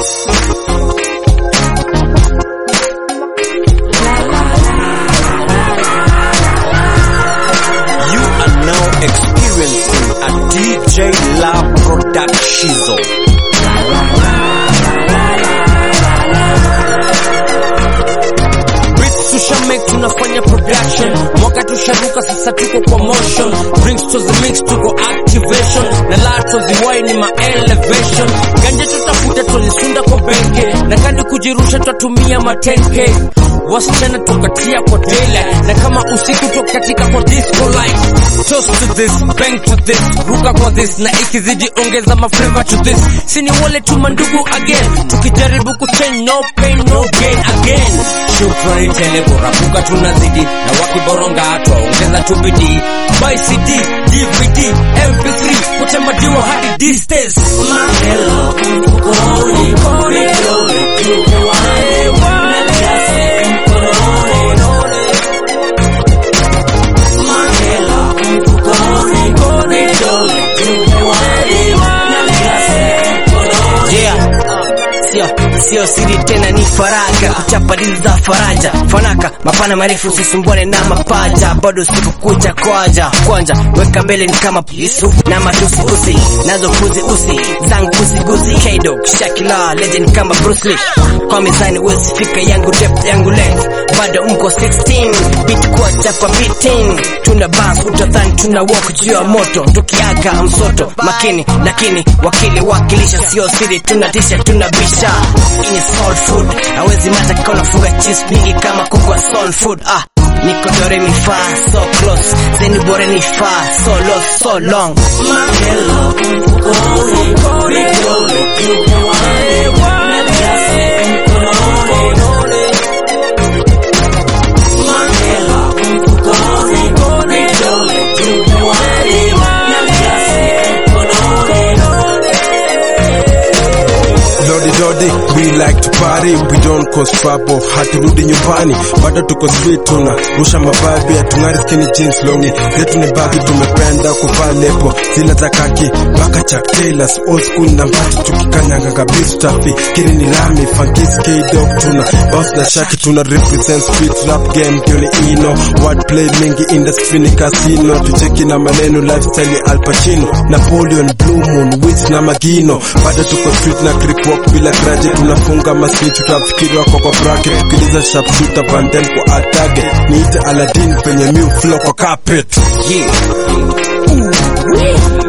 You are now experiencing a DJ Lab Production. Beats tushamake tunafanya production mwaka tusharuka sasa tuko kwa motion drinks to the mix tuko activation na la toziwai ni ma elevation ganje tutafuta tulisunda kwa benke na kandi kujirusha twatumia ma 10k wasichana tukatia kwa daylight na kama usiku tukatika kwa disco light toast to this bang to this ruka kwa this na ikizidi ongeza maflavor to this sini wale tu mandugu again tukijaribu kuchange no pain no gain again shukrani tele kurapuka tunazidi na wakiboronga twaongeza tu bidii buy cd dvd mp3 kutemadiwa hadi distance mahelo mfukoni vidole tupewane Yeah. Sio, sio siri tena ni faraga kuchapa dili za faraja fanaka mapana marefu sisumbwane na mapaja bado sikukuja kwaja kwanja weka mbele ni kama Yesu na matusi usi nazo kuzi usi zangu guzi guzi K-Dog Shakila legend kama Bruce Lee kwa mizani wezi fika yangu depth yangu length bado mko 16 beat kwa chapa beating tuna bass utadhani tuna walk juu ya moto tukiaga msoto makini lakini wakili wakilisha sio siri tunatisha tunabisha ini soul food hawezi mata kama funga cheese mingi kama kuku wa soul food ah niko dore mi fa so close zeni bore ni fa so low so long mahelo mfukoni vidole Lodi Lodi, we like to party, we don't cause trouble, haturudi nyumbani, bado tuko street tuna rusha mababi, hatung'ari skinny jeans longi, yetu ni bagi, tumependa kuvaa lebo, zile za kaki, mpaka Chuck Taylors, old school na mbati, tukikanyanga kabisa tafi, kiri ni lami, funkis K-Dog, tuna bounce na shaki, tuna represent street rap game, ndio ni ino, wordplay mingi industry ni casino, tucheki na maneno lifestyle ya Al Pacino, Napoleon, Blue Moon, Wiz na Magino, bado tuko street na creep walk bila graje, tunafunga maswitch, tutafikiri wako kwa bracket, tukiliza sharpshooter Vandel kwa atage, niite Aladdin penye new flow kwa carpet. yeah. Ooh, wee.